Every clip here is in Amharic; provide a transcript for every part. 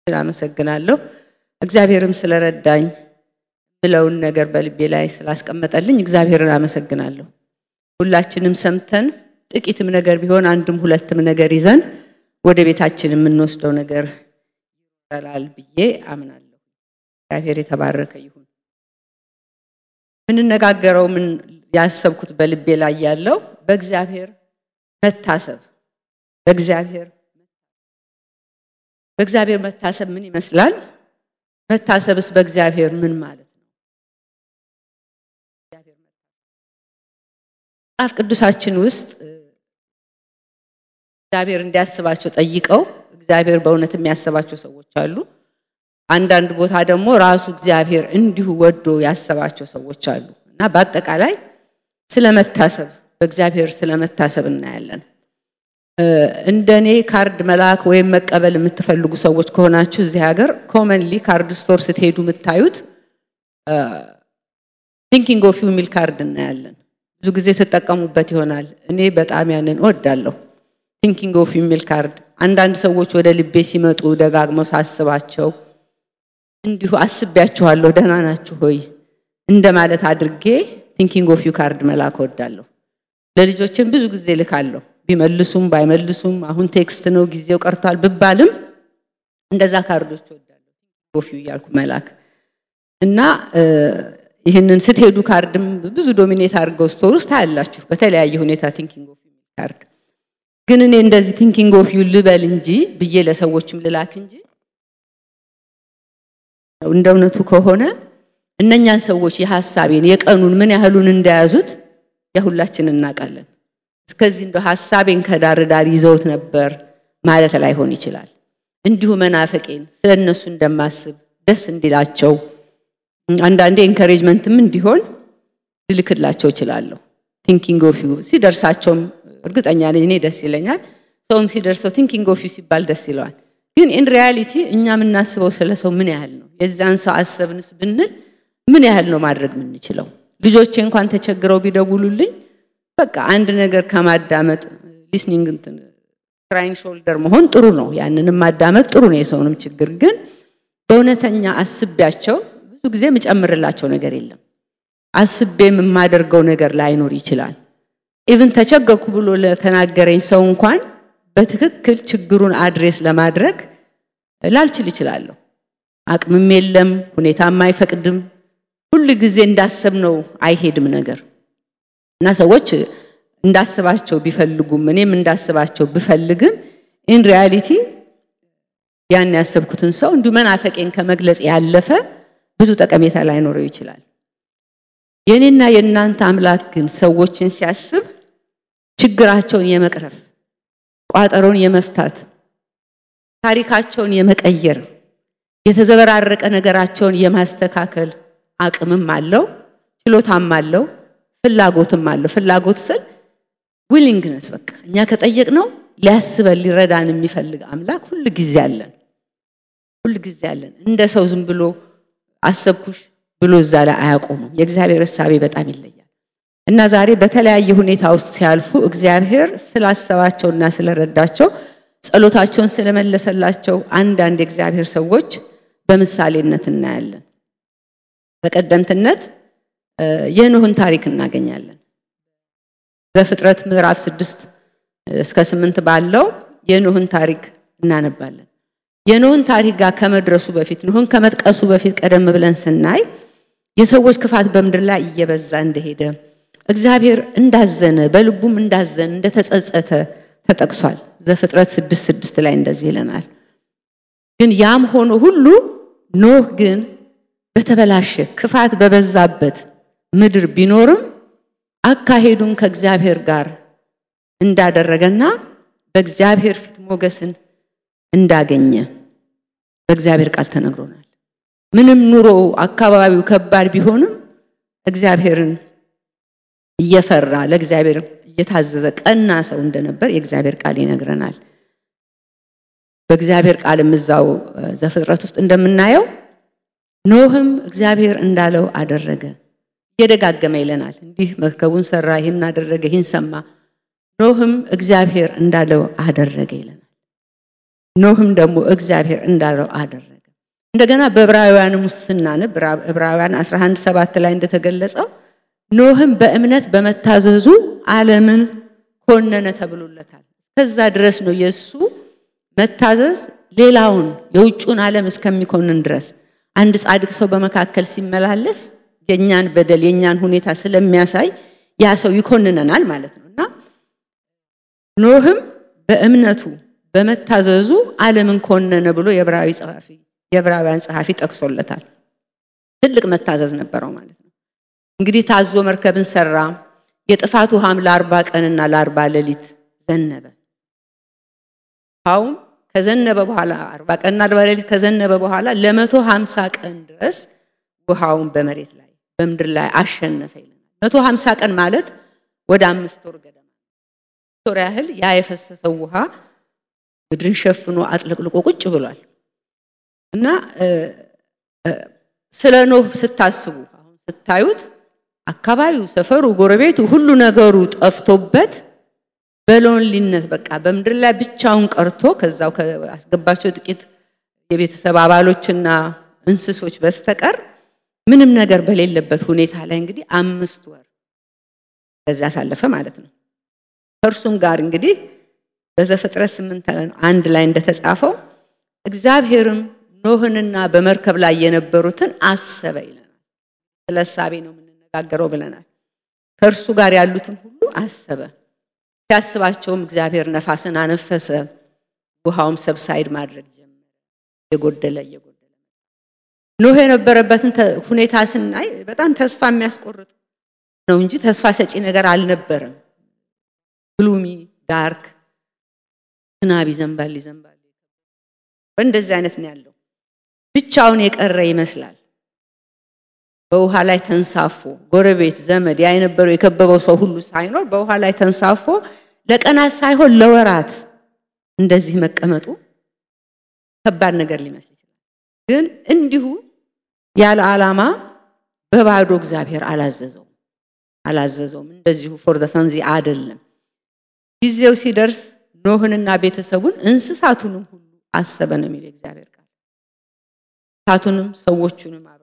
አመሰግናለሁ። እግዚአብሔርም ስለረዳኝ ብለውን ነገር በልቤ ላይ ስላስቀመጠልኝ እግዚአብሔርን አመሰግናለሁ። ሁላችንም ሰምተን ጥቂትም ነገር ቢሆን አንድም ሁለትም ነገር ይዘን ወደ ቤታችን የምንወስደው ነገር ይላል ብዬ አምናለሁ። እግዚአብሔር የተባረከ ይሁን። የምንነጋገረው ምን ያሰብኩት በልቤ ላይ ያለው በእግዚአብሔር መታሰብ በእግዚአብሔር በእግዚአብሔር መታሰብ ምን ይመስላል? መታሰብስ በእግዚአብሔር ምን ማለት ነው? መጽሐፍ ቅዱሳችን ውስጥ እግዚአብሔር እንዲያስባቸው ጠይቀው እግዚአብሔር በእውነት የሚያስባቸው ሰዎች አሉ። አንዳንድ ቦታ ደግሞ ራሱ እግዚአብሔር እንዲሁ ወዶ ያሰባቸው ሰዎች አሉ እና በአጠቃላይ ስለመታሰብ በእግዚአብሔር ስለመታሰብ እናያለን። እንደ እኔ ካርድ መላክ ወይም መቀበል የምትፈልጉ ሰዎች ከሆናችሁ እዚህ ሀገር ኮመንሊ ካርድ ስቶር ስትሄዱ የምታዩት ቲንኪንግ ኦፍ ዩ የሚል ካርድ እናያለን። ብዙ ጊዜ ትጠቀሙበት ይሆናል። እኔ በጣም ያንን እወዳለሁ። ቲንኪንግ ኦፍ ዩ የሚል ካርድ አንዳንድ ሰዎች ወደ ልቤ ሲመጡ ደጋግመው ሳስባቸው እንዲሁ አስቤያችኋለሁ፣ ደህና ናችሁ ሆይ እንደማለት አድርጌ ቲንኪንግ ኦፍ ዩ ካርድ መላክ እወዳለሁ። ለልጆችን ብዙ ጊዜ ልካለሁ። ቢመልሱም ባይመልሱም አሁን ቴክስት ነው ጊዜው ቀርቷል ብባልም እንደዛ ካርዶች እወዳለሁ ኦፍ ዩ እያልኩ መላክ እና ይህንን ስትሄዱ ካርድም ብዙ ዶሚኔት አድርገው ስቶር ውስጥ ታያላችሁ በተለያየ ሁኔታ ቲንኪንግ ኦፍ ዩ ካርድ ግን እኔ እንደዚህ ቲንኪንግ ኦፍ ዩ ልበል እንጂ ብዬ ለሰዎችም ልላክ እንጂ እንደ እውነቱ ከሆነ እነኛን ሰዎች የሀሳቤን የቀኑን ምን ያህሉን እንደያዙት የሁላችን እናውቃለን። እስከዚህ እንደ ሀሳቤን ከዳር ዳር ይዘውት ነበር ማለት ላይሆን ይችላል። እንዲሁ መናፈቄን ስለ እነሱ እንደማስብ ደስ እንዲላቸው አንዳንዴ ኤንከሬጅመንትም እንዲሆን ልልክላቸው እችላለሁ። ቲንኪንግ ኦፍ ዩ ሲደርሳቸውም እርግጠኛ ነኝ እኔ ደስ ይለኛል። ሰውም ሲደርሰው ቲንኪንግ ኦፍ ዩ ሲባል ደስ ይለዋል። ግን ኢን ሪያሊቲ እኛ የምናስበው ስለ ሰው ምን ያህል ነው? የዛን ሰው አሰብንስ ብንል ምን ያህል ነው ማድረግ የምንችለው? ልጆቼ እንኳን ተቸግረው ቢደውሉልኝ በቃ አንድ ነገር ከማዳመጥ ሊስኒንግ እንትን ክራይንግ ሾልደር መሆን ጥሩ ነው። ያንንም ማዳመጥ ጥሩ ነው። የሰውንም ችግር ግን በእውነተኛ አስቤያቸው ብዙ ጊዜ የምጨምርላቸው ነገር የለም። አስቤም የማደርገው ነገር ላይኖር ይችላል። ኢቭን ተቸገርኩ ብሎ ለተናገረኝ ሰው እንኳን በትክክል ችግሩን አድሬስ ለማድረግ ላልችል ይችላለሁ። አቅምም የለም፣ ሁኔታም አይፈቅድም። ሁል ጊዜ እንዳሰብነው አይሄድም ነገር እና ሰዎች እንዳስባቸው ቢፈልጉም እኔም እንዳስባቸው ብፈልግም ኢን ሪያሊቲ ያን ያሰብኩትን ሰው እንዲሁ መናፈቄን ከመግለጽ ያለፈ ብዙ ጠቀሜታ ላይኖረው ይችላል። የእኔና የእናንተ አምላክ ግን ሰዎችን ሲያስብ ችግራቸውን የመቅረፍ ቋጠሮን የመፍታት ታሪካቸውን የመቀየር የተዘበራረቀ ነገራቸውን የማስተካከል አቅምም አለው፣ ችሎታም አለው፣ ፍላጎትም አለው። ፍላጎት ስል ዊሊንግነስ በቃ እኛ ከጠየቅነው ሊያስበን ሊረዳን የሚፈልግ አምላክ ሁል ጊዜ አለን፣ ሁል ጊዜ አለን። እንደ ሰው ዝም ብሎ አሰብኩሽ ብሎ እዛ ላይ አያቆሙም። የእግዚአብሔር እሳቤ በጣም ይለያል እና ዛሬ በተለያየ ሁኔታ ውስጥ ሲያልፉ እግዚአብሔር ስላሰባቸውና ስለረዳቸው ጸሎታቸውን ስለመለሰላቸው አንዳንድ የእግዚአብሔር ሰዎች በምሳሌነት እናያለን። በቀደምትነት የኖህን ታሪክ እናገኛለን። ዘፍጥረት ምዕራፍ ስድስት እስከ ስምንት ባለው የኖህን ታሪክ እናነባለን። የኖህን ታሪክ ጋር ከመድረሱ በፊት ኖህን ከመጥቀሱ በፊት ቀደም ብለን ስናይ የሰዎች ክፋት በምድር ላይ እየበዛ እንደሄደ እግዚአብሔር እንዳዘነ በልቡም እንዳዘነ እንደተጸጸተ ተጠቅሷል። ዘፍጥረት ስድስት ስድስት ላይ እንደዚህ ይለናል። ግን ያም ሆኖ ሁሉ ኖህ ግን በተበላሸ ክፋት በበዛበት ምድር ቢኖርም አካሄዱን ከእግዚአብሔር ጋር እንዳደረገና በእግዚአብሔር ፊት ሞገስን እንዳገኘ በእግዚአብሔር ቃል ተነግሮናል። ምንም ኑሮ አካባቢው ከባድ ቢሆንም እግዚአብሔርን እየፈራ ለእግዚአብሔር እየታዘዘ ቀና ሰው እንደነበር የእግዚአብሔር ቃል ይነግረናል። በእግዚአብሔር ቃልም እዛው ዘፍጥረት ውስጥ እንደምናየው ኖህም እግዚአብሔር እንዳለው አደረገ። እየደጋገመ ይለናል። እንዲህ መርከቡን ሰራ፣ ይህን አደረገ፣ ይህን ሰማ። ኖህም እግዚአብሔር እንዳለው አደረገ ይለናል። ኖህም ደግሞ እግዚአብሔር እንዳለው አደረገ። እንደገና በዕብራውያንም ውስጥ ስናነብ ዕብራውያን 11 ሰባት ላይ እንደተገለጸው ኖህም በእምነት በመታዘዙ ዓለምን ኮነነ ተብሎለታል። ከዛ ድረስ ነው የእሱ መታዘዝ ሌላውን የውጩን ዓለም እስከሚኮንን ድረስ አንድ ጻድቅ ሰው በመካከል ሲመላለስ የእኛን በደል የእኛን ሁኔታ ስለሚያሳይ ያ ሰው ይኮንነናል ማለት ነው እና ኖህም በእምነቱ በመታዘዙ ዓለምን ኮነነ ብሎ የዕብራዊ ጸሐፊ የዕብራውያን ጸሐፊ ጠቅሶለታል። ትልቅ መታዘዝ ነበረው ማለት ነው። እንግዲህ ታዞ መርከብን ሰራ። የጥፋት ውሃም ለአርባ ቀንና ለአርባ ሌሊት ዘነበ። ውሃውም ከዘነበ በኋላ አርባ ቀንና አርባ ሌሊት ከዘነበ በኋላ ለመቶ ሀምሳ ቀን ድረስ ውሃውን በመሬት ላይ በምድር ላይ አሸነፈ ይለናል። መቶ ሀምሳ ቀን ማለት ወደ አምስት ወር ገደማ ወር ያህል ያ የፈሰሰው ውሃ ምድርን ሸፍኖ አጥለቅልቆ ቁጭ ብሏል እና ስለ ኖህ ስታስቡ አሁን ስታዩት አካባቢው፣ ሰፈሩ፣ ጎረቤቱ ሁሉ ነገሩ ጠፍቶበት በሎንሊነት በቃ በምድር ላይ ብቻውን ቀርቶ ከዛው አስገባቸው ጥቂት የቤተሰብ አባሎችና እንስሶች በስተቀር ምንም ነገር በሌለበት ሁኔታ ላይ እንግዲህ አምስት ወር ከዚያ አሳለፈ ማለት ነው። ከእርሱም ጋር እንግዲህ በዘፍጥረት ስምንት አንድ ላይ እንደተጻፈው እግዚአብሔርም ኖህንና በመርከብ ላይ የነበሩትን አሰበ ይለናል። ስለ እሳቤ ነው የምንነጋገረው ብለናል። ከእርሱ ጋር ያሉትን ሁሉ አሰበ። ሲያስባቸውም እግዚአብሔር ነፋስን አነፈሰ፣ ውሃውም ሰብሳይድ ማድረግ ጀመረ። እየጎደለ እየጎደለ ኖህ የነበረበትን ሁኔታ ስናይ በጣም ተስፋ የሚያስቆርጥ ነው እንጂ ተስፋ ሰጪ ነገር አልነበረም። ግሉሚ ዳርክ፣ ዝናብ ይዘንባል ይዘንባል፣ በእንደዚህ አይነት ነው ያለው። ብቻውን የቀረ ይመስላል። በውሃ ላይ ተንሳፎ ጎረቤት፣ ዘመድ ያ የነበረው የከበበው ሰው ሁሉ ሳይኖር በውሃ ላይ ተንሳፎ ለቀናት ሳይሆን ለወራት እንደዚህ መቀመጡ ከባድ ነገር ሊመስል ይችላል። ግን እንዲሁ ያለ ዓላማ በባዶ እግዚአብሔር አላዘዘውም አላዘዘውም። እንደዚሁ ፎር ዘ ፈንዚ አይደለም። ጊዜው ሲደርስ ኖህንና ቤተሰቡን እንስሳቱንም ሁሉ አሰበ ነው የሚለው እግዚአብሔር ቃል። እንስሳቱንም ሰዎቹንም አብረው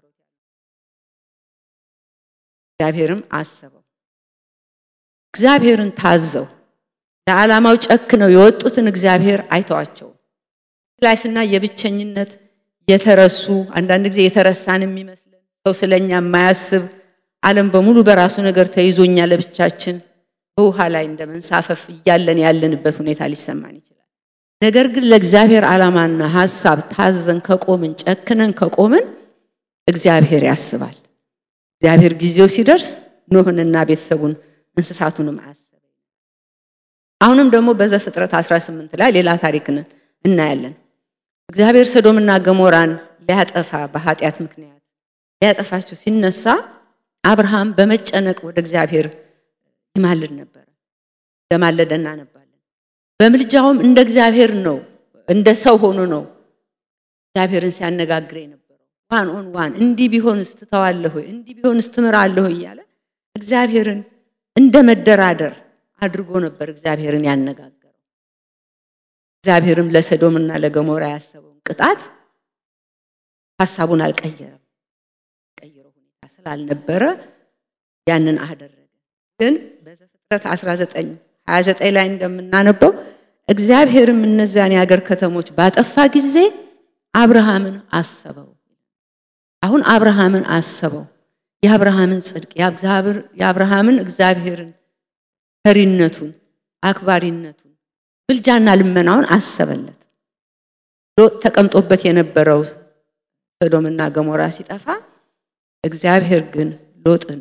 እግዚአብሔርም አሰበው። እግዚአብሔርን ታዘው ለዓላማው ጨክነው የወጡትን እግዚአብሔር አይተዋቸው ላይ ስና የብቸኝነት የተረሱ አንዳንድ ጊዜ የተረሳን የሚመስለን ሰው ስለኛ የማያስብ ዓለም በሙሉ በራሱ ነገር ተይዞኛ ለብቻችን በውሃ ላይ እንደ መንሳፈፍ እያለን ያለንበት ሁኔታ ሊሰማን ይችላል። ነገር ግን ለእግዚአብሔር ዓላማና ሀሳብ ታዘን ከቆምን ጨክነን ከቆምን እግዚአብሔር ያስባል። እግዚአብሔር ጊዜው ሲደርስ ኖህንና ቤተሰቡን እንስሳቱንም አያሰበ። አሁንም ደግሞ በዘፍጥረት 18 ላይ ሌላ ታሪክን እናያለን። እግዚአብሔር ሰዶምና ገሞራን ሊያጠፋ በኃጢአት ምክንያት ሊያጠፋቸው ሲነሳ አብርሃም በመጨነቅ ወደ እግዚአብሔር ይማልድ ነበረ። ለማለደ እናነባለን። በምልጃውም እንደ እግዚአብሔር ነው፣ እንደ ሰው ሆኖ ነው እግዚአብሔርን ሲያነጋግር የነበረው። ዋን ኦን ዋን እንዲህ ቢሆንስ ትተዋለህ ሆይ እንዲህ ቢሆንስ ትምራለህ ሆይ እያለ እግዚአብሔርን እንደ መደራደር አድርጎ ነበር እግዚአብሔርን ያነጋገረው። እግዚአብሔርም ለሰዶምና ለገሞራ ያሰበውን ቅጣት ሀሳቡን አልቀየረም። ቀይረው ሁኔታ ስላልነበረ ያንን አደረገ። ግን በዘፍጥረት 19 29 ላይ እንደምናነበው እግዚአብሔርም እነዚያን የሀገር ከተሞች ባጠፋ ጊዜ አብርሃምን አሰበው። አሁን አብርሃምን አሰበው። የአብርሃምን ጽድቅ የአብርሃምን እግዚአብሔርን ፈሪነቱን፣ አክባሪነቱን፣ ምልጃና ልመናውን አሰበለት። ሎጥ ተቀምጦበት የነበረው ሰዶምና ገሞራ ሲጠፋ እግዚአብሔር ግን ሎጥን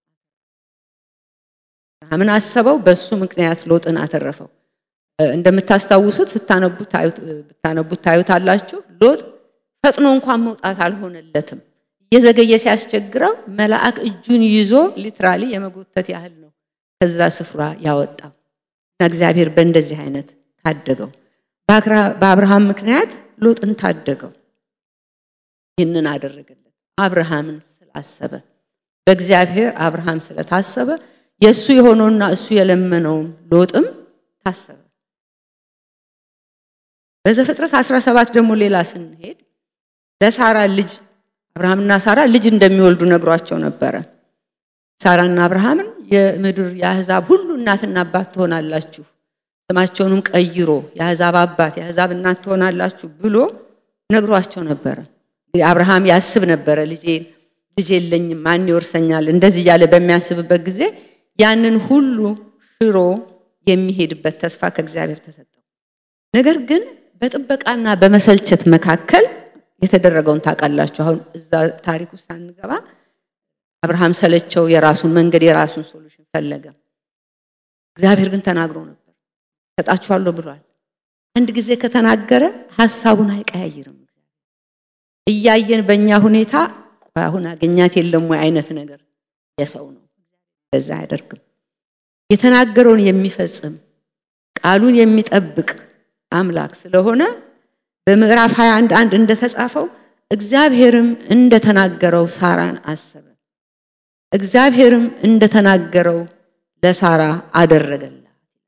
አብርሃምን አሰበው። በሱ ምክንያት ሎጥን አተረፈው። እንደምታስታውሱት ብታነቡት ታዩታላችሁ። ሎጥ ፈጥኖ እንኳን መውጣት አልሆነለትም። እየዘገየ ሲያስቸግረው መልአክ እጁን ይዞ ሊትራሊ የመጎተት ያህል ነው ከዛ ስፍራ ያወጣው እና እግዚአብሔር በእንደዚህ አይነት ታደገው። በአብርሃም ምክንያት ሎጥን ታደገው። ይህንን አደረገለት አብርሃምን ስላሰበ። በእግዚአብሔር አብርሃም ስለታሰበ የእሱ የሆነውና እሱ የለመነውም ሎጥም ታሰበ። በዘፍጥረት 17 ደግሞ ሌላ ስንሄድ ለሳራ ልጅ አብርሃምና ሳራ ልጅ እንደሚወልዱ ነግሯቸው ነበረ። ሳራና አብርሃምን የምድር የአሕዛብ ሁሉ እናትና አባት ትሆናላችሁ፣ ስማቸውንም ቀይሮ የአሕዛብ አባት የአሕዛብ እናት ትሆናላችሁ ብሎ ነግሯቸው ነበረ። አብርሃም ያስብ ነበረ ልጄ ልጅ የለኝም ማን ይወርሰኛል? እንደዚህ እያለ በሚያስብበት ጊዜ ያንን ሁሉ ሽሮ የሚሄድበት ተስፋ ከእግዚአብሔር ተሰጠው። ነገር ግን በጥበቃና በመሰልቸት መካከል የተደረገውን ታውቃላችሁ። አሁን እዛ ታሪክ ውስጥ ሳንገባ አብርሃም ሰለቸው፣ የራሱን መንገድ የራሱን ሶሉሽን ፈለገ። እግዚአብሔር ግን ተናግሮ ነበር፣ ሰጣችኋለሁ ብሏል። አንድ ጊዜ ከተናገረ ሀሳቡን አይቀያይርም። እያየን በእኛ ሁኔታ አሁን አገኛት የለም ወይ አይነት ነገር የሰው ነው። በዛ አያደርግም። የተናገረውን የሚፈጽም ቃሉን የሚጠብቅ አምላክ ስለሆነ በምዕራፍ 21 አንድ እንደተጻፈው እግዚአብሔርም እንደተናገረው ሳራን አሰበ፣ እግዚአብሔርም እንደተናገረው ለሳራ አደረገላት።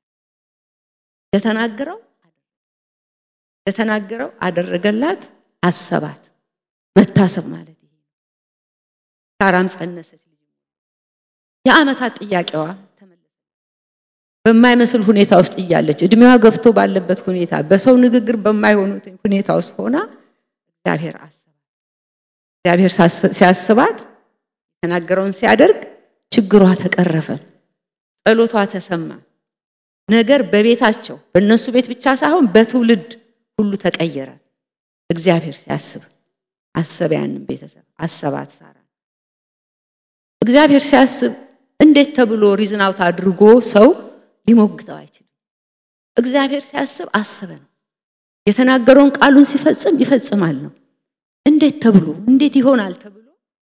እንደተናገረው እንደተናገረው አደረገላት፣ አሰባት። መታሰብ ማለት ይሄ ሳራም ጸነሰች። የዓመታት ጥያቄዋ ተመለሰ። በማይመስል ሁኔታ ውስጥ እያለች እድሜዋ ገፍቶ ባለበት ሁኔታ በሰው ንግግር በማይሆኑ ሁኔታ ውስጥ ሆና እግዚአብሔር አስባት። እግዚአብሔር ሲያስባት የተናገረውን ሲያደርግ ችግሯ ተቀረፈ፣ ጸሎቷ ተሰማ። ነገር በቤታቸው በእነሱ ቤት ብቻ ሳይሆን በትውልድ ሁሉ ተቀየረ። እግዚአብሔር ሲያስብ አሰበ። ያንን ቤተሰብ አሰባት ሳራ። እግዚአብሔር ሲያስብ እንዴት ተብሎ ሪዝናውት አድርጎ ሰው ሊሞግተው አይችልም። እግዚአብሔር ሲያስብ አሰበ ነው። የተናገረውን ቃሉን ሲፈጽም ይፈጽማል ነው። እንዴት ተብሎ እንዴት ይሆናል ተብሎ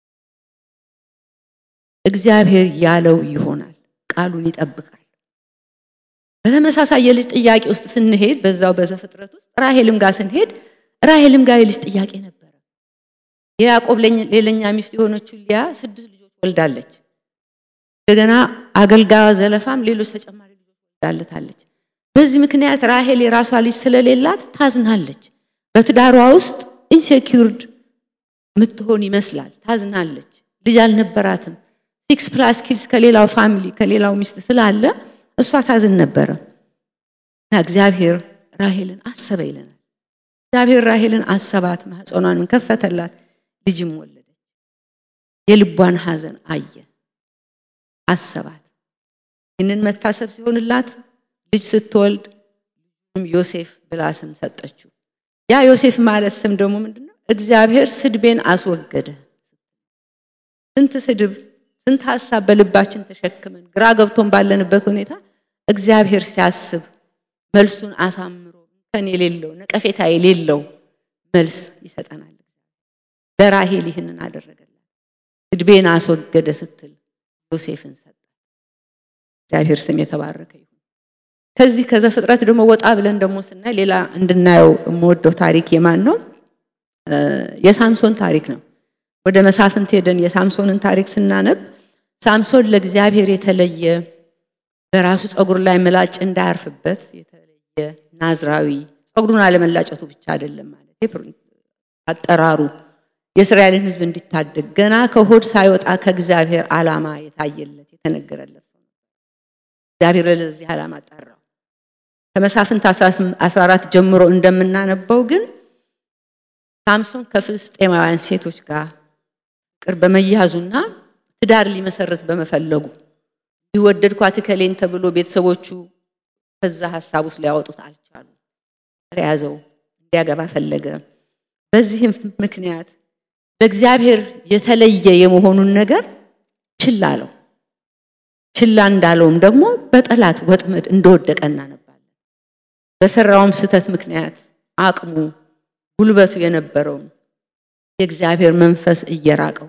እግዚአብሔር ያለው ይሆናል። ቃሉን ይጠብቃል። በተመሳሳይ የልጅ ጥያቄ ውስጥ ስንሄድ በዛው በዘፍጥረት ውስጥ ራሄልም ጋር ስንሄድ ራሄልም ጋር የልጅ ጥያቄ ነበረ። የያዕቆብ ሌላኛ ሚስት የሆነችው ሊያ ስድስት ልጆች ወልዳለች። እንደገና አገልጋዩ ዘለፋም ሌሎች ተጨማሪ ልጆች ወልዳለታለች። በዚህ ምክንያት ራሄል የራሷ ልጅ ስለሌላት ታዝናለች። በትዳሯ ውስጥ ኢንሴኪውርድ የምትሆን ይመስላል። ታዝናለች። ልጅ አልነበራትም። ሲክስ ፕላስ ኪድስ ከሌላው ፋሚሊ ከሌላው ሚስት ስላለ እሷ ታዝን ነበረ እና እግዚአብሔር ራሄልን አሰበ ይለናል። እግዚአብሔር ራሄልን አሰባት፣ ማኅፀኗንም ከፈተላት፣ ልጅም ወለደች። የልቧን ሐዘን አየ፣ አሰባት። ይህንን መታሰብ ሲሆንላት ልጅ ስትወልድ ዮሴፍ ብላ ስም ሰጠችው። ያ ዮሴፍ ማለት ስም ደግሞ ምንድን ነው? እግዚአብሔር ስድቤን አስወገደ። ስንት ስድብ ስንት ሀሳብ በልባችን ተሸክመን ግራ ገብቶን ባለንበት ሁኔታ እግዚአብሔር ሲያስብ መልሱን አሳምሮ ከን የሌለው ነቀፌታ የሌለው መልስ ይሰጠናል። ለራሄል ይህንን አደረገላት። ስድቤን አስወገደ ስትል ዮሴፍን ሰጠ። እግዚአብሔር ስም የተባረከ ይሁን። ከዚህ ከዘፍጥረት ደግሞ ወጣ ብለን ደግሞ ስናይ ሌላ እንድናየው የምወደው ታሪክ የማን ነው? የሳምሶን ታሪክ ነው። ወደ መሳፍንት ሄደን የሳምሶንን ታሪክ ስናነብ ሳምሶን ለእግዚአብሔር የተለየ በራሱ ፀጉር ላይ ምላጭ እንዳያርፍበት የተለየ ናዝራዊ፣ ፀጉሩን አለመላጨቱ ብቻ አይደለም ማለት አጠራሩ የእስራኤልን ሕዝብ እንዲታደግ ገና ከሆድ ሳይወጣ ከእግዚአብሔር ዓላማ የታየለት የተነገረለት ሰው እግዚአብሔር ለዚህ ዓላማ ጠራው። ከመሳፍንት 14 ጀምሮ እንደምናነበው ግን ሳምሶን ከፍልስጤማውያን ሴቶች ጋር ፍቅር በመያዙና ትዳር ሊመሰረት በመፈለጉ ሊወደድኳት እከሌን ተብሎ ቤተሰቦቹ ከዛ ሀሳብ ውስጥ ሊያወጡት አልቻሉ። ያዘው እንዲያገባ ፈለገ። በዚህም ምክንያት ለእግዚአብሔር የተለየ የመሆኑን ነገር ችላ አለው። ችላ እንዳለውም ደግሞ በጠላት ወጥመድ እንደወደቀ እናነባለን። በሰራውም ስህተት ምክንያት አቅሙ ጉልበቱ የነበረውን የእግዚአብሔር መንፈስ እየራቀው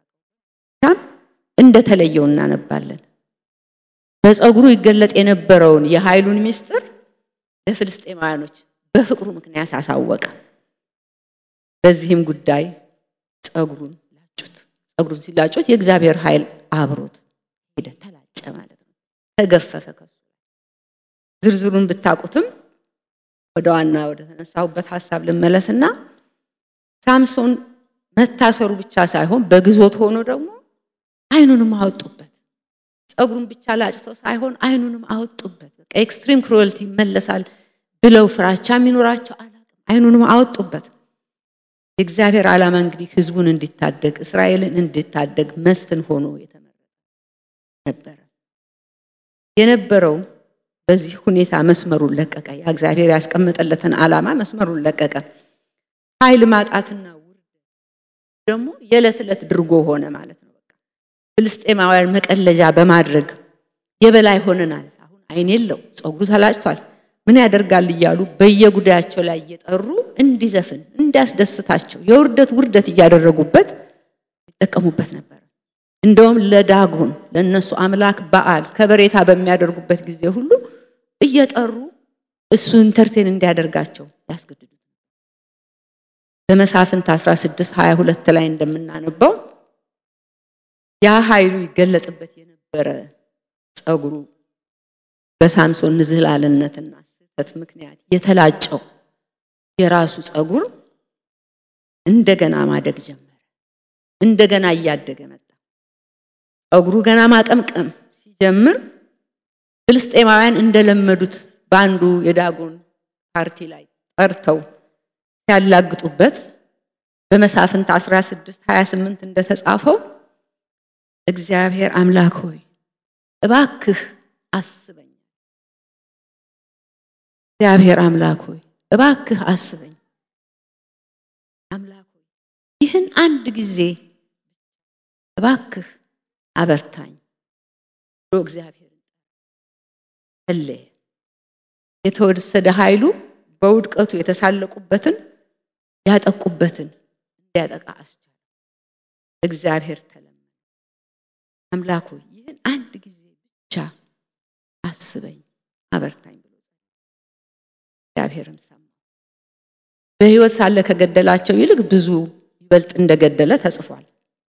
እንደተለየው እናነባለን። በፀጉሩ ይገለጥ የነበረውን የኃይሉን ምስጢር ለፍልስጤማውያኖች በፍቅሩ ምክንያት አሳወቀ። በዚህም ጉዳይ ፀጉሩን ላጩት። ፀጉሩን ሲላጩት የእግዚአብሔር ኃይል አብሮት ሄደ፣ ተላጨ ማለት ነው። ተገፈፈ። ከሱ ዝርዝሩን ብታውቁትም ወደ ዋና ወደ ተነሳሁበት ሀሳብ ልመለስና ሳምሶን መታሰሩ ብቻ ሳይሆን በግዞት ሆኖ ደግሞ አይኑንም አወጡበት። ፀጉሩን ብቻ ላጭተው ሳይሆን አይኑንም አወጡበት። በቃ ኤክስትሪም ክሩዌልቲ ይመለሳል ብለው ፍራቻ የሚኖራቸው አላውቅም። አይኑንም አወጡበት። የእግዚአብሔር ዓላማ እንግዲህ ህዝቡን እንዲታደግ እስራኤልን እንዲታደግ መስፍን ሆኖ የተመረጠ ነበረ የነበረው። በዚህ ሁኔታ መስመሩን ለቀቀ። ያ እግዚአብሔር ያስቀመጠለትን ዓላማ መስመሩን ለቀቀ። ኃይል ማጣትና ውርደት ደግሞ የዕለት ዕለት ድርጎ ሆነ ማለት ነው። በቃ ፍልስጤማውያን መቀለጃ በማድረግ የበላይ ሆነናል። አሁን አይን የለው ፀጉሩ ተላጭቷል፣ ምን ያደርጋል እያሉ በየጉዳያቸው ላይ እየጠሩ እንዲዘፍን እንዲያስደስታቸው የውርደት ውርደት እያደረጉበት ይጠቀሙበት ነበር። እንደውም ለዳጎን ለእነሱ አምላክ በዓል ከበሬታ በሚያደርጉበት ጊዜ ሁሉ እየጠሩ እሱ ኢንተርቴን እንዲያደርጋቸው ያስገድዱት። በመሳፍንት 16 22 ላይ እንደምናነበው ያ ኃይሉ ይገለጥበት የነበረ ፀጉሩ በሳምሶን ንዝህላልነትና ስህተት ምክንያት የተላጨው የራሱ ፀጉር እንደገና ማደግ ጀመረ። እንደገና እያደገ መጣ። ፀጉሩ ገና ማቀምቀም ሲጀምር ፍልስጤማውያን እንደለመዱት በአንዱ የዳጎን ፓርቲ ላይ ጠርተው ሲያላግጡበት በመሳፍንት 16 28 እንደተጻፈው እግዚአብሔር አምላክ ሆይ እባክህ አስበኝ፣ እግዚአብሔር አምላክ ሆይ እባክህ አስበኝ፣ አምላክ ሆይ ይህን አንድ ጊዜ እባክህ አበርታኝ ብሎ እግዚአብሔር ጸለየ። የተወሰደ ኃይሉ በውድቀቱ የተሳለቁበትን ያጠቁበትን እንዲያጠቃ አስቻለ። እግዚአብሔር ተለመነ። አምላክ ሆይ ይህን አንድ ጊዜ ብቻ አስበኝ አበርታኝ ብሎ እግዚአብሔርም ሰማው። በሕይወት ሳለ ከገደላቸው ይልቅ ብዙ ይበልጥ እንደገደለ ተጽፏል።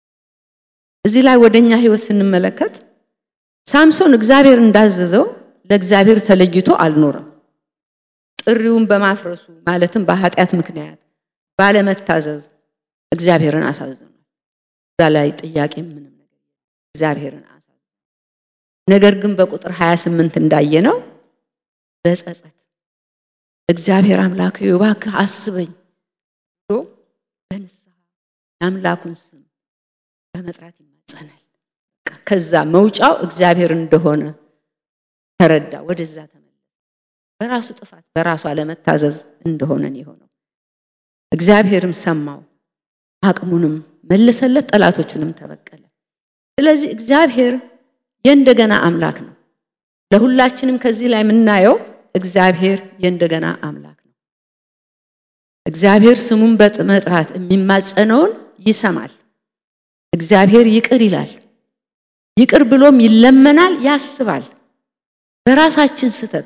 እዚህ ላይ ወደ እኛ ሕይወት ስንመለከት ሳምሶን እግዚአብሔር እንዳዘዘው ለእግዚአብሔር ተለይቶ አልኖረም። ጥሪውን በማፍረሱ ማለትም በኃጢአት ምክንያት ባለመታዘዝ እግዚአብሔርን አሳዝኗል። እዛ ላይ ጥያቄ ምንም ነገር እግዚአብሔርን አሳዝኗል። ነገር ግን በቁጥር 28 እንዳየነው በጸጸት እግዚአብሔር አምላክ እባክህ አስበኝ ብሎ በንስሐ የአምላኩን ስም በመጥራት ይማጸናል። ከዛ መውጫው እግዚአብሔር እንደሆነ ተረዳ። ወደዛ ተመለሰ። በራሱ ጥፋት በራሱ አለመታዘዝ እንደሆነን የሆነው እግዚአብሔርም ሰማው፣ አቅሙንም መለሰለት፣ ጠላቶቹንም ተበቀለ። ስለዚህ እግዚአብሔር የእንደገና አምላክ ነው። ለሁላችንም ከዚህ ላይ የምናየው እግዚአብሔር የእንደገና አምላክ ነው። እግዚአብሔር ስሙን በመጥራት የሚማጸነውን ይሰማል። እግዚአብሔር ይቅር ይላል። ይቅር ብሎም ይለመናል፣ ያስባል። በራሳችን ስተት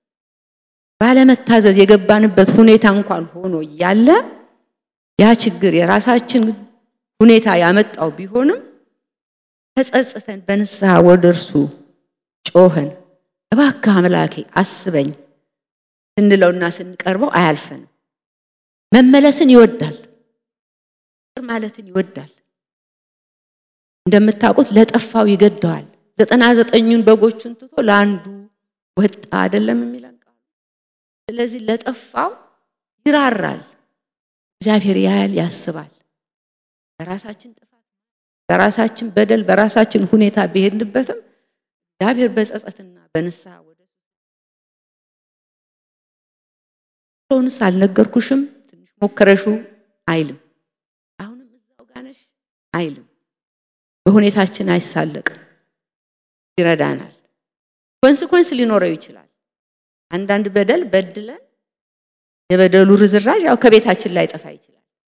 ባለመታዘዝ የገባንበት ሁኔታ እንኳን ሆኖ እያለ ያ ችግር የራሳችን ሁኔታ ያመጣው ቢሆንም ተጸጽተን በንስሐ ወደ እርሱ ጮኸን እባክህ አምላኬ አስበኝ ስንለውና ስንቀርበው አያልፈንም። መመለስን ይወዳል፣ ማለትን ይወዳል። እንደምታውቁት ለጠፋው ይገደዋል። ዘጠና ዘጠኙን በጎቹን ትቶ ለአንዱ ወጣ አይደለም የሚለን ቃሉ። ስለዚህ ለጠፋው ይራራል። እግዚአብሔር ያያል፣ ያስባል። በራሳችን ጥፋት፣ በራሳችን በደል፣ በራሳችን ሁኔታ ቢሄድንበትም እግዚአብሔር በጸጸትና በንስሐ ወደ ሆንስ አልነገርኩሽም ትንሽ ሞከረሹ አይልም። አሁንም እዛው ጋነሽ አይልም። በሁኔታችን አይሳለቅም፣ ይረዳናል። ኮንስኮንስ ሊኖረው ይችላል። አንዳንድ በደል በድለን የበደሉ ርዝራዥ ያው ከቤታችን ላይ ጠፋ ይችላል።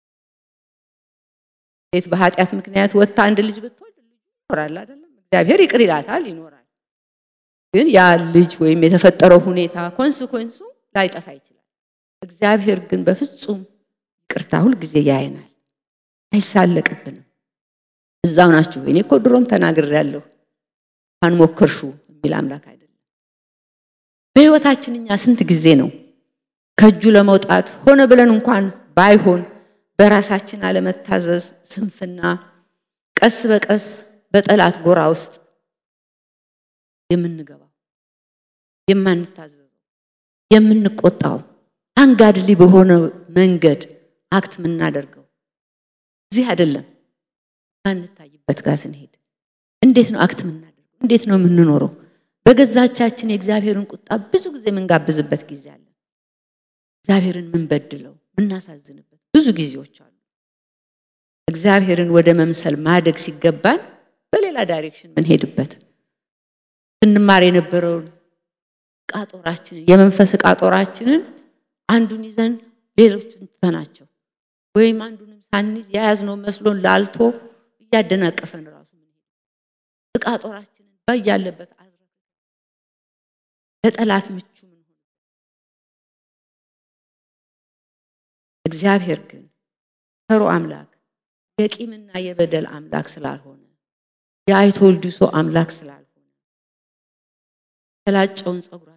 ሴት በኃጢአት ምክንያት ወጥታ አንድ ልጅ ብትወልድ ልጁ ይኖራል አይደለም፣ እግዚአብሔር ይቅር ይላታል፣ ይኖራል። ግን ያ ልጅ ወይም የተፈጠረው ሁኔታ ኮንስኮንሱ ላይጠፋ ይችላል። እግዚአብሔር ግን በፍጹም ይቅርታ ሁል ጊዜ ያየናል፣ አይሳለቅብንም። እዛው ናችሁ። እኔ እኮ ድሮም ተናግሬያለሁ እንኳን ሞከርሹ የሚል አምላክ አይደለም። በህይወታችን እኛ ስንት ጊዜ ነው ከእጁ ለመውጣት ሆነ ብለን እንኳን ባይሆን በራሳችን አለመታዘዝ፣ ስንፍና ቀስ በቀስ በጠላት ጎራ ውስጥ የምንገባው የማንታዘዘው የምንቆጣው አንጋድሊ በሆነ መንገድ አክት የምናደርገው እዚህ አይደለም። ማንታይበት ጋር ስንሄድ እንዴት ነው አክት የምናደርገው? እንዴት ነው የምንኖረው? በገዛቻችን የእግዚአብሔርን ቁጣ ብዙ ጊዜ የምንጋብዝበት ጊዜ አለ። እግዚአብሔርን ምንበድለው ምናሳዝንበት ብዙ ጊዜዎች አሉ። እግዚአብሔርን ወደ መምሰል ማደግ ሲገባን በሌላ ዳይሬክሽን ምንሄድበት ስንማር የነበረውን ቃጦራችንን የመንፈስ ቃጦራችንን አንዱን ይዘን ሌሎቹን ትተናቸው ወይም አንዱንም ሳንይዝ የያዝነው መስሎን ላልቶ እያደናቀፈን ራሱ ቃጦራችንን ባያለበት አዝረ ለጠላት ምቹ ምን እግዚአብሔር ግን ፈሮ አምላክ የቂምና የበደል አምላክ ስላልሆነ የአይቶ ወልዲሶ አምላክ ስላልሆነ ተላጨውን ፀጉራችን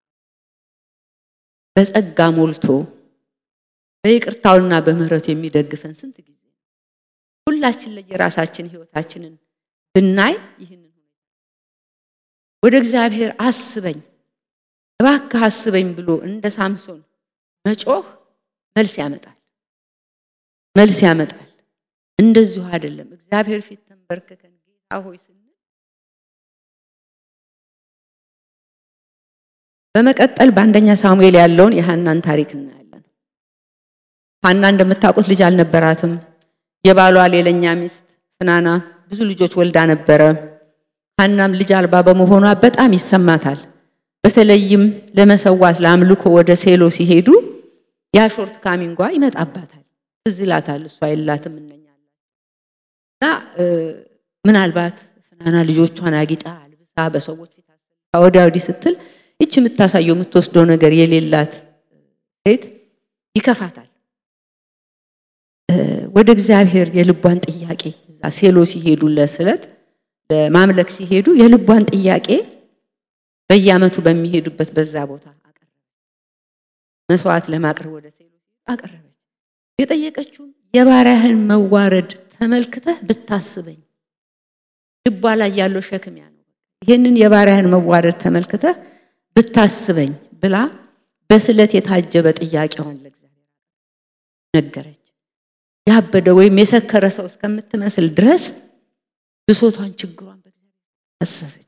በጸጋ ሞልቶ በይቅርታውና በምህረቱ የሚደግፈን ስንት ጊዜ ሁላችን ለየራሳችን ህይወታችንን ብናይ ይህንን ወደ እግዚአብሔር አስበኝ እባክህ አስበኝ ብሎ እንደ ሳምሶን መጮህ መልስ ያመጣል፣ መልስ ያመጣል። እንደዚሁ አይደለም። እግዚአብሔር ፊት ተንበርክከን ጌታ ሆይ ስንል በመቀጠል በአንደኛ ሳሙኤል ያለውን የሐናን ታሪክ እናያለን። ሐና እንደምታውቁት ልጅ አልነበራትም። የባሏ ሌላኛ ሚስት ፍናና ብዙ ልጆች ወልዳ ነበረ። ሐናም ልጅ አልባ በመሆኗ በጣም ይሰማታል። በተለይም ለመሰዋት ለአምልኮ ወደ ሴሎ ሲሄዱ ያ ሾርት ካሚንጓ ይመጣባታል። ትዝ ይላታል። እሷ የላትም እነኛለን እና ምናልባት ፍናና ልጆቿን አጊጣ አልብሳ በሰዎች ፊት ወዲያ ወዲህ ስትል ይች የምታሳየው የምትወስደው ነገር የሌላት ሴት ይከፋታል። ወደ እግዚአብሔር የልቧን ጥያቄ እዛ ሴሎ ሲሄዱ ለስለት ለማምለክ ሲሄዱ የልቧን ጥያቄ በየዓመቱ በሚሄዱበት በዛ ቦታ አቀረበች። መስዋዕት ለማቅረብ ወደ ሴሎ አቀረበች። የጠየቀችውም የባሪያህን መዋረድ ተመልክተህ ብታስበኝ፣ ልቧ ላይ ያለው ሸክም ያ ነው። ይህንን የባሪያህን መዋረድ ተመልክተህ ብታስበኝ ብላ በስለት የታጀበ ጥያቄዋን ለእግዚአብሔር ነገረች። ያበደ ወይም የሰከረ ሰው እስከምትመስል ድረስ ብሶቷን፣ ችግሯን በእግዚአብሔር አሰሰች፣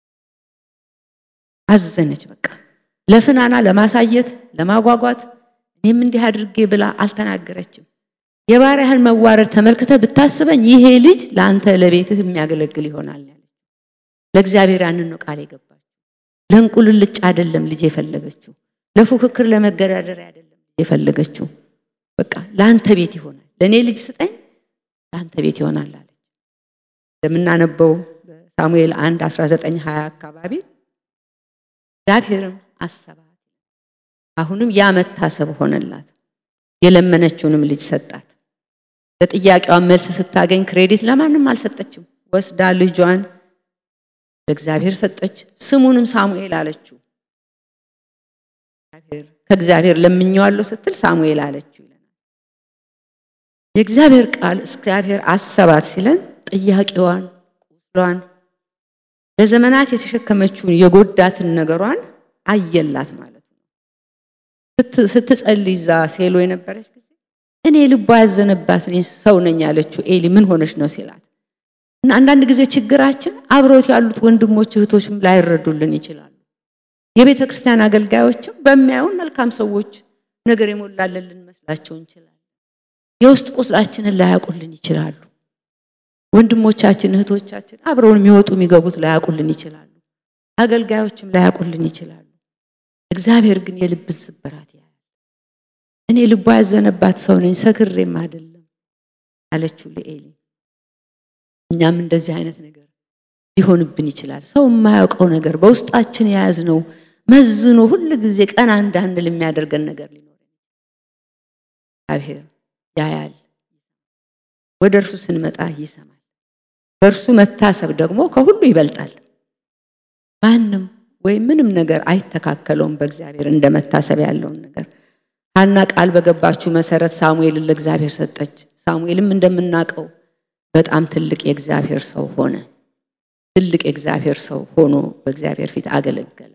አዘነች። በቃ ለፍናና ለማሳየት ለማጓጓት እኔም እንዲህ አድርጌ ብላ አልተናገረችም። የባሪያህን መዋረድ ተመልክተ ብታስበኝ ይሄ ልጅ ለአንተ ለቤትህ የሚያገለግል ይሆናል ያለ ለእግዚአብሔር ያንን ነው ቃል የገባችው። ለእንቁልልጭ አይደለም ልጅ የፈለገችው፣ ለፉክክር ለመገዳደሪያ አይደለም ልጅ የፈለገችው። በቃ ለአንተ ቤት ይሆናል፣ ለእኔ ልጅ ስጠኝ፣ ለአንተ ቤት ይሆናል አለች። እንደምናነበው በሳሙኤል 1 19 20 አካባቢ እግዚአብሔርም አሰባት። አሁንም ያ መታሰብ ሆነላት። የለመነችውንም ልጅ ሰጣት። ለጥያቄዋን መልስ ስታገኝ ክሬዲት ለማንም አልሰጠችም። ወስዳ ልጇን ለእግዚአብሔር ሰጠች። ስሙንም ሳሙኤል አለችው። ከእግዚአብሔር ለምኜዋለሁ ስትል ሳሙኤል አለችው ይለናል። የእግዚአብሔር ቃል እግዚአብሔር አሰባት ሲለን ጥያቄዋን፣ ቁስሏን፣ ለዘመናት የተሸከመችውን የጎዳትን ነገሯን አየላት ማለት ነው። ስትጸልይ እዛ ሴሎ የነበረች ጊዜ እኔ ልቧ ያዘነባት እኔ ሰው ነኝ ያለችው ኤሊ ምን ሆነች ነው ሲላት እና አንዳንድ ጊዜ ችግራችን አብሮት ያሉት ወንድሞች እህቶችም ላይረዱልን ይችላሉ። የቤተ ክርስቲያን አገልጋዮችም በሚያዩን መልካም ሰዎች ነገር የሞላልን ልንመስላቸው እንችላለን። የውስጥ ቁስላችንን ላያውቁልን ይችላሉ። ወንድሞቻችን እህቶቻችን አብረውን የሚወጡ የሚገቡት ላያውቁልን ይችላሉ። አገልጋዮችም ላያውቁልን ይችላሉ። እግዚአብሔር ግን የልብን ስብራት ያያል። እኔ ልቧ ያዘነባት ሰው ነኝ ሰክሬም አይደለም አለችው ለኤሊ። እኛም እንደዚህ አይነት ነገር ሊሆንብን ይችላል። ሰው የማያውቀው ነገር በውስጣችን የያዝነው መዝኖ ሁል ጊዜ ቀና እንዳንል የሚያደርገን ነገር ሊኖር እግዚአብሔር ያያል። ወደ እርሱ ስንመጣ ይሰማል። በእርሱ መታሰብ ደግሞ ከሁሉ ይበልጣል። ማንም ወይም ምንም ነገር አይተካከለውም በእግዚአብሔር እንደ መታሰብ ያለውን ነገር ሐና ቃል በገባችው መሰረት ሳሙኤልን ለእግዚአብሔር ሰጠች። ሳሙኤልም እንደምናውቀው በጣም ትልቅ የእግዚአብሔር ሰው ሆነ። ትልቅ የእግዚአብሔር ሰው ሆኖ በእግዚአብሔር ፊት አገለገለ።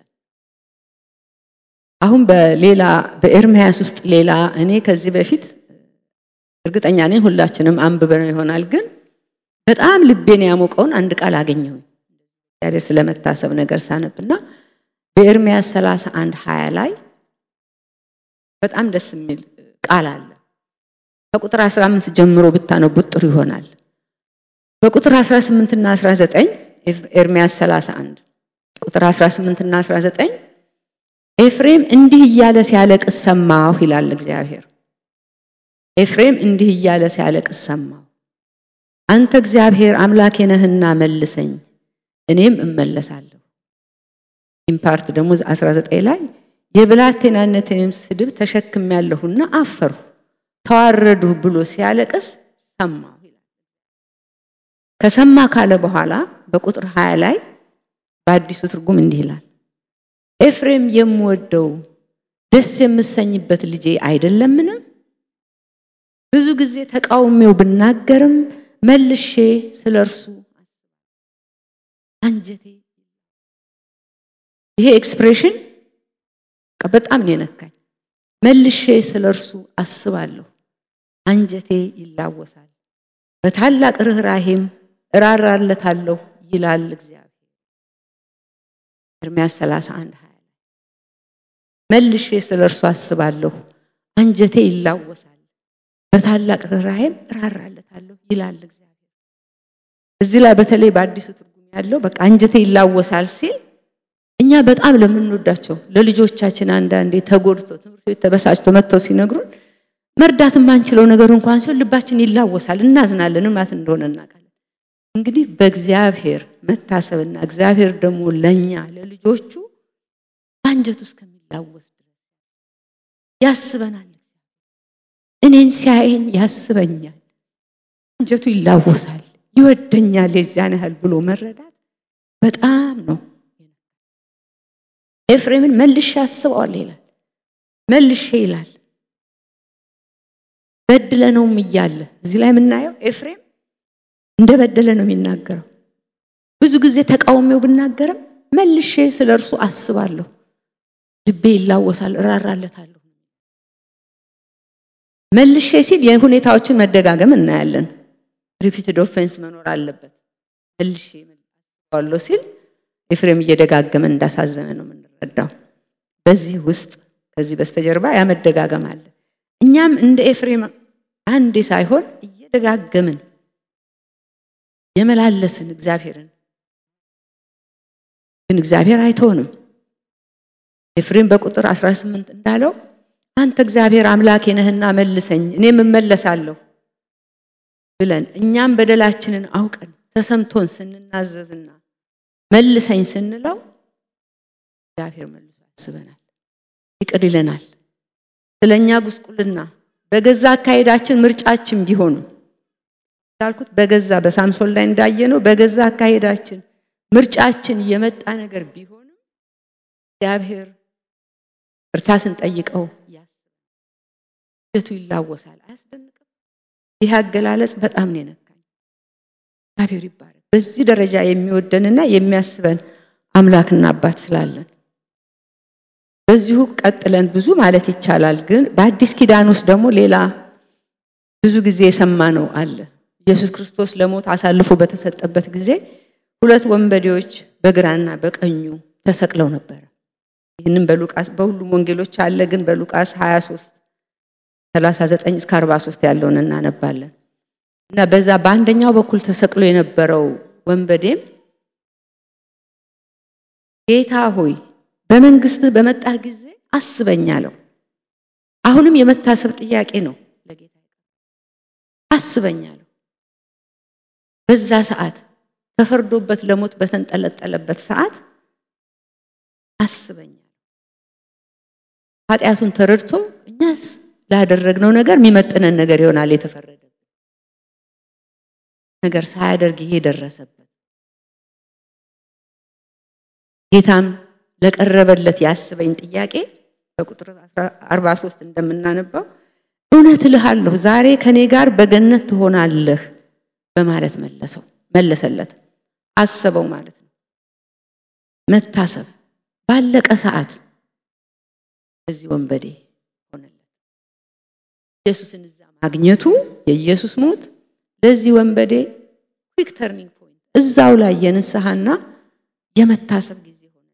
አሁን በሌላ በኤርምያስ ውስጥ ሌላ እኔ ከዚህ በፊት እርግጠኛ ነኝ ሁላችንም አንብበነው ይሆናል፣ ግን በጣም ልቤን ያሞቀውን አንድ ቃል አገኘሁኝ እግዚአብሔር ስለመታሰብ ነገር ሳነብና በኤርምያስ 31 20 ላይ በጣም ደስ የሚል ቃል አለ። ከቁጥር 15 ጀምሮ ብታነቡት ጥሩ ይሆናል። በቁጥር 18 እና 19 ኤርምያስ 31 ቁጥር 18 እና 19 ኤፍሬም እንዲህ እያለ ሲያለቅስ ሰማሁ ይላል እግዚአብሔር። ኤፍሬም እንዲህ እያለ ሲያለቅስ ሰማሁ። አንተ እግዚአብሔር አምላኬ ነህና መልሰኝ፣ እኔም እመለሳለሁ። ኢምፓርት ደግሞ 19 ላይ የብላቴናነቴንም ስድብ ተሸክሜያለሁና አፈርሁ፣ ተዋረድሁ ብሎ ሲያለቅስ ሰማሁ ይላል። ከሰማ ካለ በኋላ በቁጥር 20 ላይ በአዲሱ ትርጉም እንዲህ ይላል ኤፍሬም የምወደው ደስ የምሰኝበት ልጄ አይደለምን? ብዙ ጊዜ ተቃውሜው ብናገርም መልሼ ስለ እርሱ አንጀቴ ይሄ ኤክስፕሬሽን በጣም ነው የነካኝ። መልሼ ስለ እርሱ አስባለሁ፣ አንጀቴ ይላወሳል፣ በታላቅ ርኅራሄም እራራለታለሁ ይላል እግዚአብሔር። ኤርምያስ 31 20 መልሼ ስለ እርሱ አስባለሁ፣ አንጀቴ ይላወሳል፣ በታላቅ ርኅራሄም እራራለታለሁ ይላል እግዚአብሔር። እዚህ ላይ በተለይ በአዲሱ ትርጉም ያለው በቃ አንጀቴ ይላወሳል ሲል እኛ በጣም ለምንወዳቸው ለልጆቻችን አንዳንዴ ተጎድቶ ትምህርት ቤት ተበሳጭቶ መጥተው ሲነግሩን መርዳት የማንችለው ነገር እንኳን ሲሆን ልባችን ይላወሳል፣ እናዝናለን ማለት እንደሆነ እናውቃለን። እንግዲህ በእግዚአብሔር መታሰብና እግዚአብሔር ደግሞ ለእኛ ለልጆቹ አንጀቱ እስከሚላወስ ድረስ ያስበናል። እኔን ሲያየኝ ያስበኛል፣ አንጀቱ ይላወሳል፣ ይወደኛል የዚያን ያህል ብሎ መረዳት በጣም ነው። ኤፍሬምን መልሼ አስበዋለሁ ይላል። መልሼ ይላል በድለነውም እያለ እዚህ ላይ የምናየው ኤፍሬም እንደ በደለ ነው የሚናገረው። ብዙ ጊዜ ተቃውሜው ብናገርም መልሼ ስለ እርሱ አስባለሁ፣ ልቤ ይላወሳል፣ እራራለታለሁ። መልሼ ሲል የሁኔታዎችን መደጋገም እናያለን። ሪፒትድ ኦፌንስ መኖር አለበት። መልሼ አስባለሁ ሲል ኤፍሬም እየደጋገመ እንዳሳዘነ ነው የምንረዳው። በዚህ ውስጥ ከዚህ በስተጀርባ ያ መደጋገም አለ። እኛም እንደ ኤፍሬም አንዴ ሳይሆን እየደጋገምን የመላለስን እግዚአብሔርን ግን እግዚአብሔር አይተውንም። ኤፍሬም በቁጥር 18 እንዳለው አንተ እግዚአብሔር አምላኬ ነህና መልሰኝ እኔም እመለሳለሁ ብለን እኛም በደላችንን አውቀን ተሰምቶን ስንናዘዝና መልሰኝ ስንለው እግዚአብሔር መልሶ ያስበናል፣ ይቅር ይለናል። ስለ እኛ ጉስቁልና በገዛ አካሄዳችን ምርጫችን ቢሆኑ እንዳልኩት በገዛ በሳምሶን ላይ እንዳየነው በገዛ አካሄዳችን ምርጫችን የመጣ ነገር ቢሆንም እግዚአብሔር እርታ ስንጠይቀው ያስቱ ይላወሳል። አያስደንቅም? ይህ አገላለጽ በጣም ነው የነካኝ። እግዚአብሔር ይባረክ። በዚህ ደረጃ የሚወደንና የሚያስበን አምላክና አባት ስላለን በዚሁ ቀጥለን ብዙ ማለት ይቻላል። ግን በአዲስ ኪዳን ውስጥ ደግሞ ሌላ ብዙ ጊዜ የሰማነው አለ። ኢየሱስ ክርስቶስ ለሞት አሳልፎ በተሰጠበት ጊዜ ሁለት ወንበዴዎች በግራና በቀኙ ተሰቅለው ነበረ። ይህንም በሉቃስ በሁሉም ወንጌሎች አለ፣ ግን በሉቃስ 23 39 እስከ 43 ያለውን እናነባለን። እና በዛ በአንደኛው በኩል ተሰቅሎ የነበረው ወንበዴም ጌታ ሆይ በመንግስትህ በመጣህ ጊዜ አስበኝ አለው። አሁንም የመታሰብ ጥያቄ ነው ለጌታ አስበኝ አለው። በዛ ሰዓት ተፈርዶበት ለሞት በተንጠለጠለበት ሰዓት አስበኝ አለው። ኃጢአቱን ተረድቶ እኛስ ላደረግነው ነገር የሚመጥነን ነገር ይሆናል የተፈረደ ነገር ሳያደርግ ይሄ ደረሰበት። ጌታም ለቀረበለት ያስበኝ ጥያቄ በቁጥር 43 እንደምናነባው እውነት እልሃለሁ ዛሬ ከኔ ጋር በገነት ትሆናለህ በማለት መለሰው መለሰለት። አሰበው ማለት ነው። መታሰብ ባለቀ ሰዓት እዚህ ወንበዴ ሆነለት። ኢየሱስን እዛ ማግኘቱ የኢየሱስ ሞት ለዚህ ወንበዴ ኩዊክ ተርኒንግ ፖይንት እዛው ላይ የንስሐና የመታሰብ ጊዜ ሆነ።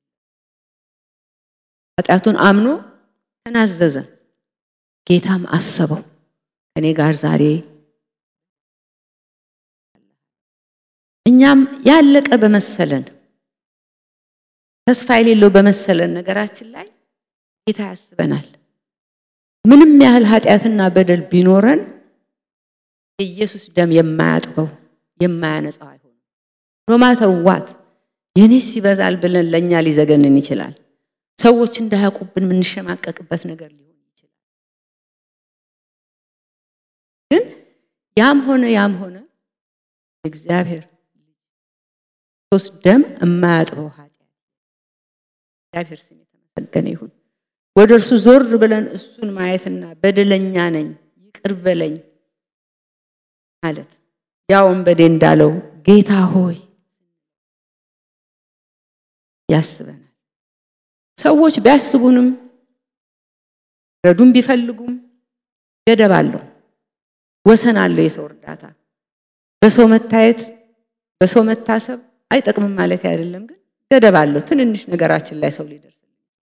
ኃጢአቱን አምኖ ተናዘዘ። ጌታም አሰበው ከኔ ጋር ዛሬ እኛም ያለቀ በመሰለን ተስፋ የሌለው በመሰለን ነገራችን ላይ ጌታ ያስበናል። ምንም ያህል ኃጢአትና በደል ቢኖረን የኢየሱስ ደም የማያጥበው የማያነጻው አይሆንም። ኖማተር ዋት የኔስ ይበዛል ብለን ለእኛ ሊዘገንን ይችላል። ሰዎች እንዳያውቁብን የምንሸማቀቅበት ነገር ሊሆን ይችላል። ግን ያም ሆነ ያም ሆነ እግዚአብሔር ሶስት ደም የማያጥበው ኃጢአት እግዚአብሔር ስም የተመሰገነ ይሁን። ወደ እርሱ ዞር ብለን እሱን ማየትና በደለኛ ነኝ ይቅር በለኝ ማለት ያ ወንበዴ እንዳለው ጌታ ሆይ ያስበናል። ሰዎች ቢያስቡንም ረዱን ቢፈልጉም ገደብ አለው፣ ወሰን አለው። የሰው እርዳታ በሰው መታየት በሰው መታሰብ አይጠቅምም ማለት አይደለም፣ ግን ገደብ አለው። ትንንሽ ነገራችን ላይ ሰው ሊደርስ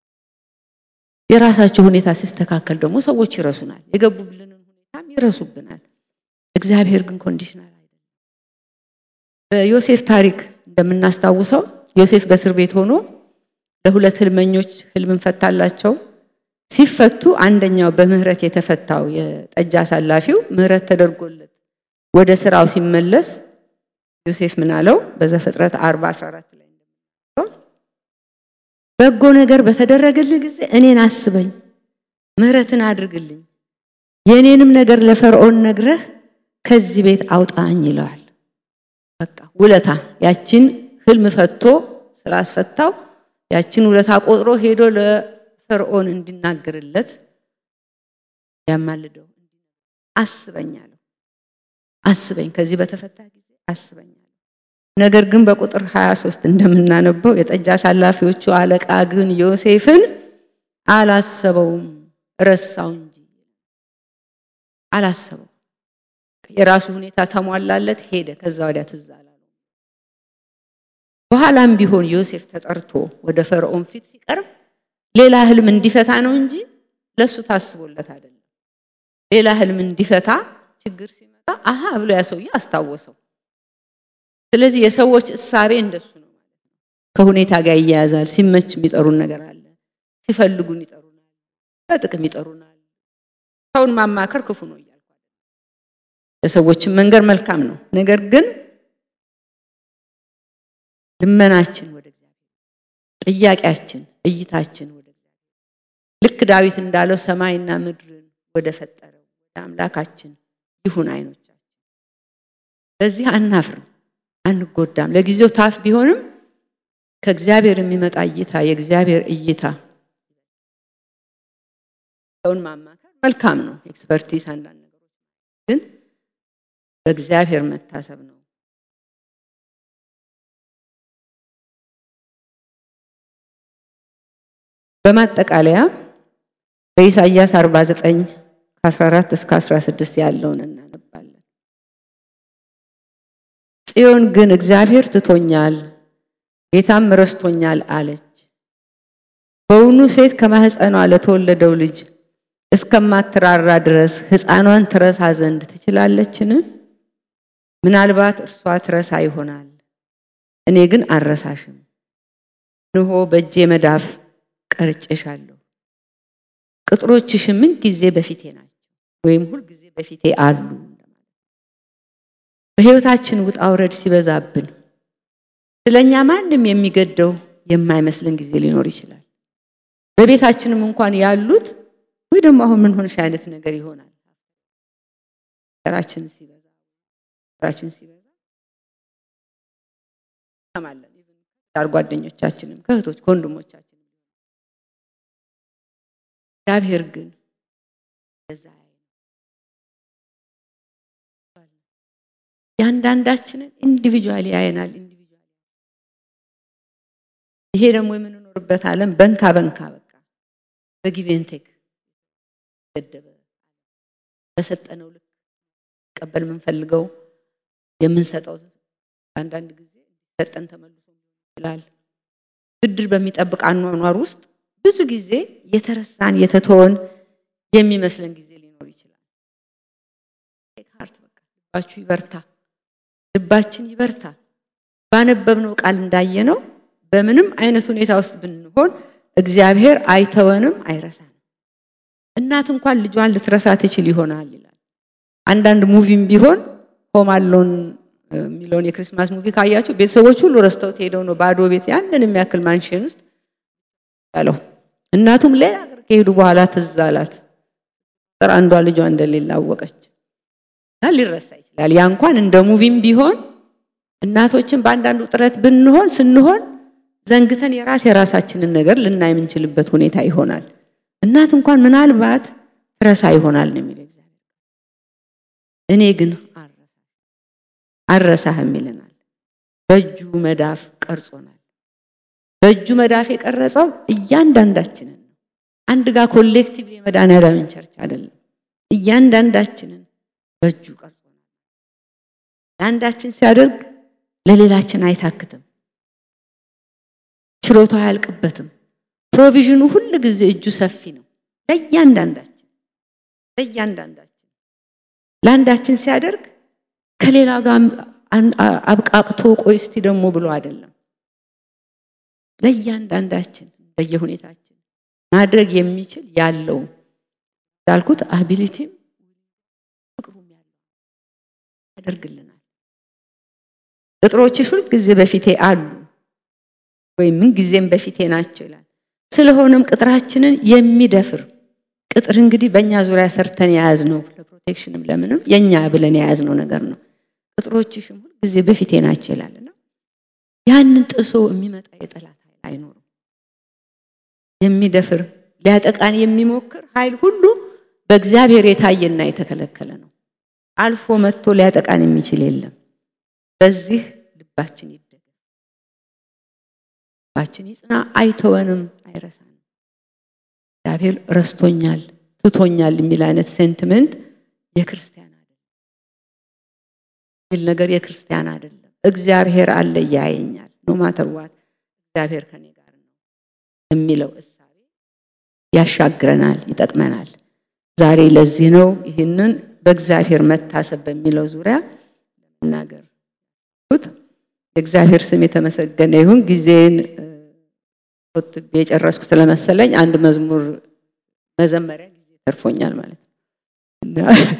የራሳቸው ሁኔታ ሲስተካከል ደግሞ ሰዎች ይረሱናል። የገቡብልንን ሁኔታም ይረሱብናል። እግዚአብሔር ግን ኮንዲሽናል አይደለም። በዮሴፍ ታሪክ እንደምናስታውሰው ዮሴፍ በእስር ቤት ሆኖ ለሁለት ህልመኞች ህልምን ፈታላቸው። ሲፈቱ አንደኛው በምህረት የተፈታው የጠጅ አሳላፊው ምህረት ተደርጎለት ወደ ስራው ሲመለስ ዮሴፍ ምን አለው? በዘፍጥረት 40 14 ላይ በጎ ነገር በተደረገልህ ጊዜ እኔን አስበኝ፣ ምህረትን አድርግልኝ፣ የእኔንም ነገር ለፈርዖን ነግረህ ከዚህ ቤት አውጣኝ ይለዋል። በቃ ውለታ ያችን ህልም ፈቶ ስላስፈታው ያችን ውለታ ቆጥሮ ሄዶ ለፈርዖን እንዲናገርለት ያማልደው አስበኝ አለው። አስበኝ ከዚህ በተፈታ ጊዜ አስበኝ አለው። ነገር ግን በቁጥር 23 እንደምናነበው የጠጅ አሳላፊዎቹ አለቃ ግን ዮሴፍን አላሰበውም፣ ረሳው እንጂ አላሰበው። የራሱ ሁኔታ ተሟላለት፣ ሄደ። ከዛ ወዲያ ትዝ አላለው። በኋላም ቢሆን ዮሴፍ ተጠርቶ ወደ ፈርዖን ፊት ሲቀርብ ሌላ ህልም እንዲፈታ ነው እንጂ ለሱ ታስቦለት አይደለም። ሌላ ህልም እንዲፈታ ችግር ሲመጣ አሃ ብሎ ያ ሰውዬ አስታወሰው። ስለዚህ የሰዎች እሳቤ እንደሱ ነው ማለት ነው። ከሁኔታ ጋር ይያያዛል። ሲመች የሚጠሩን ነገር አለ፣ ሲፈልጉን ይጠሩናል፣ በጥቅም ይጠሩናል። ሰውን ማማከር ክፉ ነው እያልኩ ለሰዎችን መንገር መልካም ነው። ነገር ግን ልመናችን ወደ እግዚአብሔር፣ ጥያቄያችን፣ እይታችን ወደ እግዚአብሔር ልክ ዳዊት እንዳለው ሰማይና ምድርን ወደ ፈጠረው ወደ አምላካችን ይሁን አይኖቻችን። በዚህ አናፍርም፣ አንጎዳም። ለጊዜው ታፍ ቢሆንም ከእግዚአብሔር የሚመጣ እይታ የእግዚአብሔር እይታ ሰውን ማማከር መልካም ነው። ኤክስፐርቲስ አንዳንድ ነገሮች ግን በእግዚአብሔር መታሰብ ነው። በማጠቃለያ በኢሳይያስ 49 ከ14 እስከ 16 ያለውን እናነባለን። ጽዮን ግን እግዚአብሔር ትቶኛል፣ ጌታም ረስቶኛል አለች። በውኑ ሴት ከማህፀኗ ለተወለደው ልጅ እስከማትራራ ድረስ ሕፃኗን ትረሳ ዘንድ ትችላለችን? ምናልባት እርሷ ትረሳ ይሆናል፣ እኔ ግን አልረሳሽም። እንሆ በእጄ መዳፍ ቀርጬሻለሁ፣ ቅጥሮችሽ ምን ጊዜ በፊቴ ናቸው፣ ወይም ሁል ጊዜ በፊቴ አሉ። በሕይወታችን ውጣ ውረድ ሲበዛብን ስለኛ ማንም የሚገደው የማይመስልን ጊዜ ሊኖር ይችላል። በቤታችንም እንኳን ያሉት ወይ ደግሞ አሁን ምን ሆንሽ አይነት ነገር ይሆናል። ራችን ሲበዛ ራችን ሲበዛ ሰማለን። ዳር ጓደኞቻችንም ከእህቶች ከወንድሞቻችን እግዚአብሔር ግን እዛ ያንዳንዳችንን ኢንዲቪጁዋሊ ያየናል። ኢንዲቪጁዋሊ ይሄ ደግሞ የምንኖርበት ዓለም በንካ በንካ በቃ በጊቬንቴክ ገደበ በሰጠነው ልክ ቀበል የምንፈልገው የምንሰጠው አንዳንድ ጊዜ ሰጠን ተመልሶ ይችላል። ብድር በሚጠብቅ አኗኗር ውስጥ ብዙ ጊዜ የተረሳን የተተወን የሚመስለን ጊዜ ሊኖር ይችላል። ካርት በቃ ልባችሁ ይበርታ፣ ልባችን ይበርታ። ባነበብነው ቃል እንዳየነው በምንም አይነት ሁኔታ ውስጥ ብንሆን እግዚአብሔር አይተወንም፣ አይረሳንም። እናት እንኳን ልጇን ልትረሳ ትችል ይሆናል ይላል። አንዳንድ ሙቪም ቢሆን ሆም አሎን የሚለውን የክርስማስ ሙቪ ካያችሁ ቤተሰቦች ሁሉ ረስተውት ሄደው ነው ባዶ ቤት ያንን የሚያክል ማንሽን ውስጥ ያለው። እናቱም ሌላ ሀገር ከሄዱ በኋላ ትዝ አላት። ቁጥር አንዷ ልጇ እንደሌለ አወቀች እና ሊረሳ ይችላል። ያ እንኳን እንደ ሙቪም ቢሆን እናቶችን በአንዳንዱ ጥረት ብንሆን ስንሆን ዘንግተን የራስ የራሳችንን ነገር ልናይ የምንችልበት ሁኔታ ይሆናል። እናት እንኳን ምናልባት ትረሳ ይሆናል ነው የሚለው እግዚአብሔር። እኔ ግን አልረሳህም ይለናል። በእጁ መዳፍ ቀርጾናል። በእጁ መዳፍ የቀረጸው እያንዳንዳችንን ነው። አንድ ጋር ኮሌክቲቭ የመድኃኔዓለምን ቸርች አይደለም። እያንዳንዳችንን በእጁ ቀርጾናል። ለአንዳችን ሲያደርግ ለሌላችን አይታክትም። ችሎታ አያልቅበትም። ፕሮቪዥኑ ሁል ጊዜ እጁ ሰፊ ነው። ለእያንዳንዳችን ለእያንዳንዳችን ለአንዳችን ሲያደርግ ከሌላ ጋር አብቃቅቶ ቆይ እስቲ ደግሞ ብሎ አይደለም። ለእያንዳንዳችን በየሁኔታችን ማድረግ የሚችል ያለው እንዳልኩት አቢሊቲም ፍቅሩም ያለው ያደርግልናል። ቅጥሮችሽ ሁል ጊዜ በፊቴ አሉ ወይም ምን ጊዜም በፊቴ ናቸው ይላል። ስለሆነም ቅጥራችንን የሚደፍር ቅጥር እንግዲህ በእኛ ዙሪያ ሰርተን የያዝነው ለፕሮቴክሽንም ለምንም የእኛ ብለን የያዝነው ነገር ነው። ቅጥሮችሽም ሁል ጊዜ በፊቴ ናቸው ይላልና ያንን ጥሶ የሚመጣ የጠላት ኃይል አይኖርም። የሚደፍር ሊያጠቃን የሚሞክር ኃይል ሁሉ በእግዚአብሔር የታየና የተከለከለ ነው። አልፎ መጥቶ ሊያጠቃን የሚችል የለም። በዚህ ልባችን ይደገፍ፣ ልባችን ይጽና፣ አይተወንም፣ አይረሳንም። እግዚአብሔር ረስቶኛል፣ ትቶኛል የሚል አይነት ሴንቲመንት የክርስቲያን አይደለም የሚል ነገር የክርስቲያን አይደለም። እግዚአብሔር አለ ያየኛል፣ ኖ ማተር ዋት እግዚአብሔር ከኔ ጋር ነው የሚለው እሳቤ ያሻግረናል፣ ይጠቅመናል። ዛሬ ለዚህ ነው ይህንን በእግዚአብሔር መታሰብ በሚለው ዙሪያ ለመናገር የእግዚአብሔር ስም የተመሰገነ ይሁን። ጊዜን ቆጥቤ የጨረስኩ ስለመሰለኝ አንድ መዝሙር መዘመሪያ ጊዜ ተርፎኛል ማለት ነው።